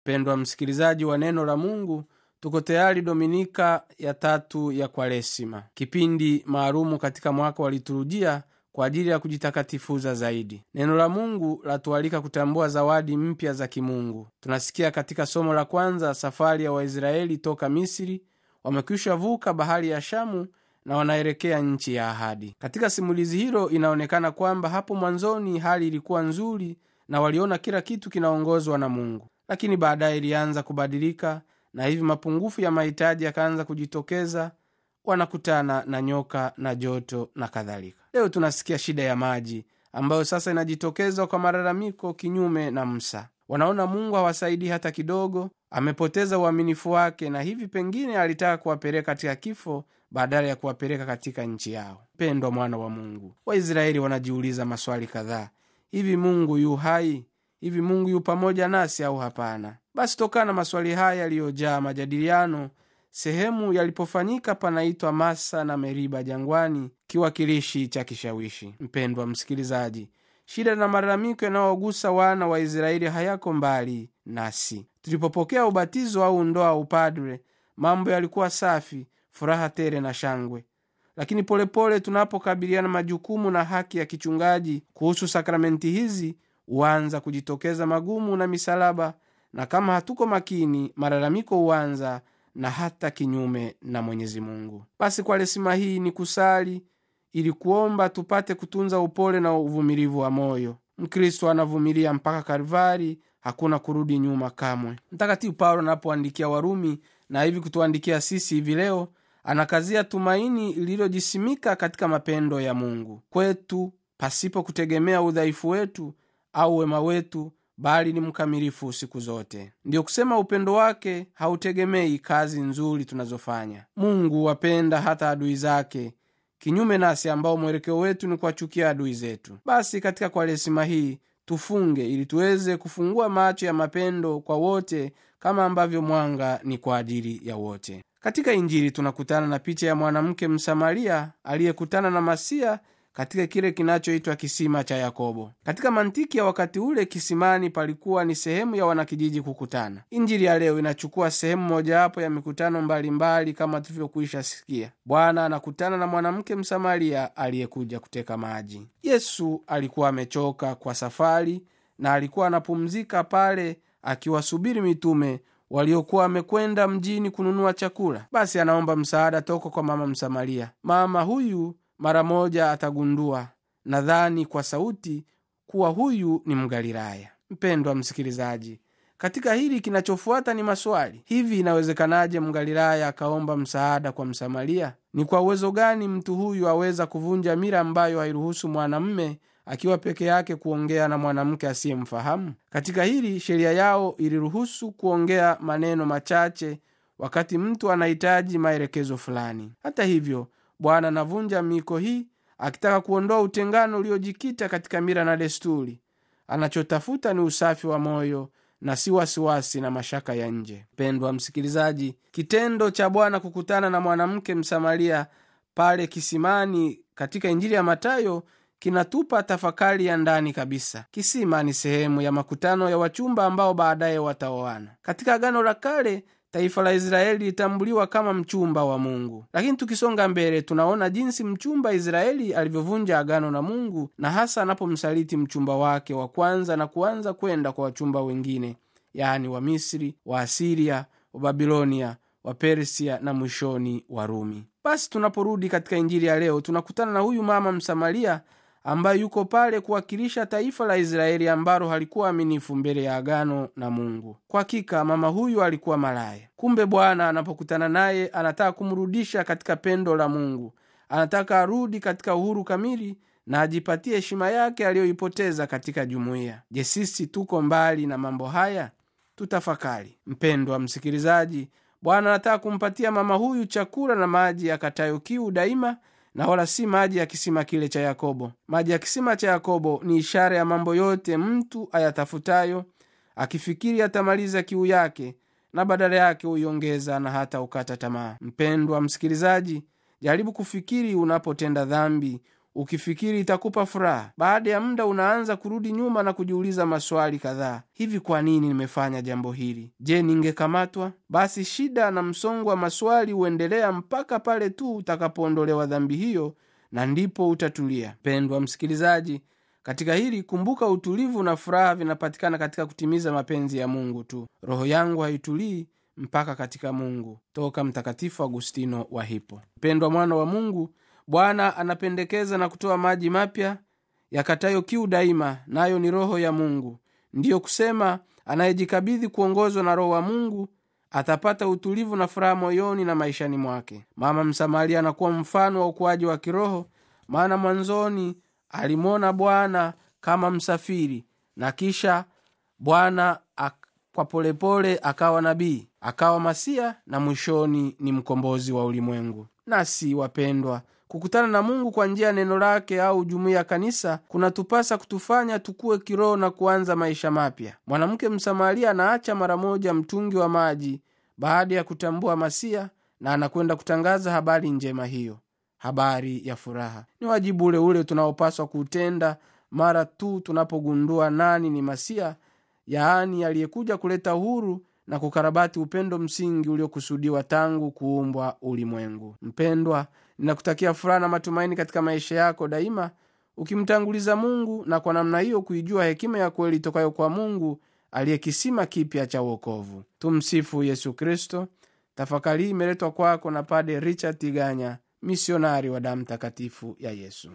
mpendwa msikilizaji wa neno la mungu tuko tayari dominika ya tatu ya kwaresima kipindi maalumu katika mwaka wa liturujia kwa ajili ya kujitakatifuza zaidi neno la mungu latualika kutambua zawadi mpya za kimungu tunasikia katika somo la kwanza safari ya waisraeli toka misri wamekwisha vuka bahari ya shamu na wanaelekea nchi ya ahadi katika simulizi hilo inaonekana kwamba hapo mwanzoni hali ilikuwa nzuri na waliona kila kitu kinaongozwa na mungu lakini baadaye ilianza kubadilika na hivi mapungufu ya mahitaji yakaanza kujitokeza wanakutana na nyoka na joto na kadhalika leo tunasikia shida ya maji ambayo sasa inajitokeza kwa malalamiko kinyume na msa wanaona mungu hawasaidii hata kidogo amepoteza uaminifu wake na hivi pengine alitaka kuwapeleka katika kifo badala ya kuwapeleka katika nchi yao pendwa mwana wa mungu waisraeli wanajiuliza maswali kadhaa hivi mungu yu hai hivi mungu yu pamoja nasi au hapana basi tokana na maswali haya yaliyojaa majadiliano sehemu yalipofanyika panaitwa masa na meriba jangwani kiwakilishi cha kishawishi mpendwa msikilizaji shida na malalamiko yanayogusa wana wa israeli hayako mbali nasi tulipopokea ubatizo au ndoa au upadre mambo yalikuwa safi furaha tere na shangwe lakini polepole tunapokabiliana majukumu na haki ya kichungaji kuhusu sakramenti hizi huanza kujitokeza magumu na misalaba na kama hatuko makini malalamiko huanza na hata kinyume na mwenyezi mungu basi kwa lesima hii ni kusali ili kuomba tupate kutunza upole na uvumilivu wa moyo mkristo anavumilia mpaka kalvari hakuna kurudi nyuma kamwe mtakatifu paulo anapoandikia warumi na hivi kutuandikia sisi hivi leo anakazia tumaini lililojisimika katika mapendo ya mungu kwetu pasipo kutegemea udhaifu wetu au wema wetu bali ni mkamilifu siku zote ndiyo kusema upendo wake hautegemei kazi nzuri tunazofanya mungu wapenda hata adui zake kinyume nasi ambao mwelekeo wetu ni kuwachukia adui zetu basi katika kwaresima hii tufunge ili tuweze kufungua macho ya mapendo kwa wote kama ambavyo mwanga ni kwa ajili ya wote katika injili tunakutana na picha ya mwanamke msamaria aliyekutana na masia katika kile kinachoitwa kisima cha yakobo katika mantiki ya wakati ule kisimani palikuwa ni sehemu ya wanakijiji kukutana injili ya leo inachukua sehemu mojawapo ya mikutano mbalimbali mbali kama tulivyokwisha sikia bwana anakutana na mwanamke msamaria aliyekuja kuteka maji yesu alikuwa amechoka kwa safari na alikuwa anapumzika pale akiwasubiri mitume waliokuwa wamekwenda mjini kununua chakula basi anaomba msaada toka kwa mama msamaria mama huyu mara moja atagundua nadhani kwa sauti kuwa huyu ni mgalilaya mpendwa msikilizaji katika hili kinachofuata ni maswali hivi inawezekanaje mgalilaya akaomba msaada kwa msamaria ni kwa uwezo gani mtu huyu aweza kuvunja mira ambayo hairuhusu mwanamme akiwa peke yake kuongea na mwanamke asiyemfahamu katika hili sheria yao iliruhusu kuongea maneno machache wakati mtu anahitaji maelekezo fulani hata hivyo bwana anavunja miko hii akitaka kuondoa utengano uliojikita katika mira na desturi anachotafuta ni usafi wa moyo na si wasiwasi na mashaka ya nje pendwa msikilizaji kitendo cha bwana kukutana na mwanamke msamaria pale kisimani katika injili ya matayo kinatupa tafakari ya ndani kabisa kisima ni sehemu ya makutano ya wachumba ambao baadaye wataoana katika agano la kale taifa la israeli litambuliwa kama mchumba wa mungu lakini tukisonga mbele tunaona jinsi mchumba israeli alivyovunja agano na mungu na hasa anapomsaliti mchumba wake wa kwanza na kuanza kwenda kwa wachumba wengine yaani wa misri wa asiria wa babilonia wa persia na mwishoni wa rumi basi tunaporudi katika injili ya leo tunakutana na huyu mama msamaria ambaye yuko pale kuwakilisha taifa la israeli ambalo halikuwa aminifu mbele ya agano na mungu kwa hakika mama huyu alikuwa malaya kumbe bwana anapokutana naye anataka kumrudisha katika pendo la mungu anataka arudi katika uhuru kamili na ajipatie heshima yake aliyoipoteza katika jumuiya je sisi tuko mbali na mambo haya tutafakari mpendwa msikilizaji bwana anataka kumpatia mama huyu chakula na maji yakatayo kiu daima na wala si maji ya kisima kile cha yakobo maji ya kisima cha yakobo ni ishara ya mambo yote mtu ayatafutayo akifikiri atamaliza kiu yake na badala yake huiongeza na hata ukata tamaa mpendwa msikilizaji jaribu kufikiri unapotenda dhambi ukifikiri itakupa furaha. Baada ya muda unaanza kurudi nyuma na kujiuliza maswali kadhaa: hivi kwa nini nimefanya jambo hili? Je, ningekamatwa? Basi shida na msongo wa maswali huendelea mpaka pale tu utakapoondolewa dhambi hiyo, na ndipo utatulia. Pendwa msikilizaji, katika hili kumbuka, utulivu na furaha vinapatikana katika kutimiza mapenzi ya Mungu tu. Roho yangu haitulii mpaka katika Mungu. Toka Mtakatifu Agustino wa Hippo. Mpendwa mwana wa Mungu, Bwana anapendekeza na kutoa maji mapya yakatayo kiu daima, nayo ni Roho ya Mungu. Ndiyo kusema anayejikabidhi kuongozwa na Roho wa Mungu atapata utulivu na furaha moyoni na maishani mwake. Mama Msamaria anakuwa mfano wa ukuaji wa kiroho, maana mwanzoni alimwona Bwana kama msafiri na kisha Bwana kwa polepole akawa nabii, akawa Masia na mwishoni ni mkombozi wa ulimwengu. Nasi wapendwa, kukutana na Mungu kwa njia ya neno lake au jumuiya ya kanisa kunatupasa kutufanya tukue kiroho na kuanza maisha mapya. Mwanamke Msamaria anaacha mara moja mtungi wa maji baada ya kutambua Masia na anakwenda kutangaza habari njema hiyo, habari ya furaha. Ni wajibu ule ule tunaopaswa kuutenda mara tu tunapogundua nani ni Masia, yaani aliyekuja kuleta uhuru na kukarabati upendo msingi uliokusudiwa tangu kuumbwa ulimwengu. Mpendwa, ninakutakia furaha na matumaini katika maisha yako daima, ukimtanguliza Mungu na kwa namna hiyo kuijua hekima ya kweli itokayo kwa Mungu aliye kisima kipya cha uokovu. Tumsifu Yesu Kristo. Tafakari hii imeletwa kwako na Pade Richard Tiganya, misionari wa damu takatifu ya Yesu.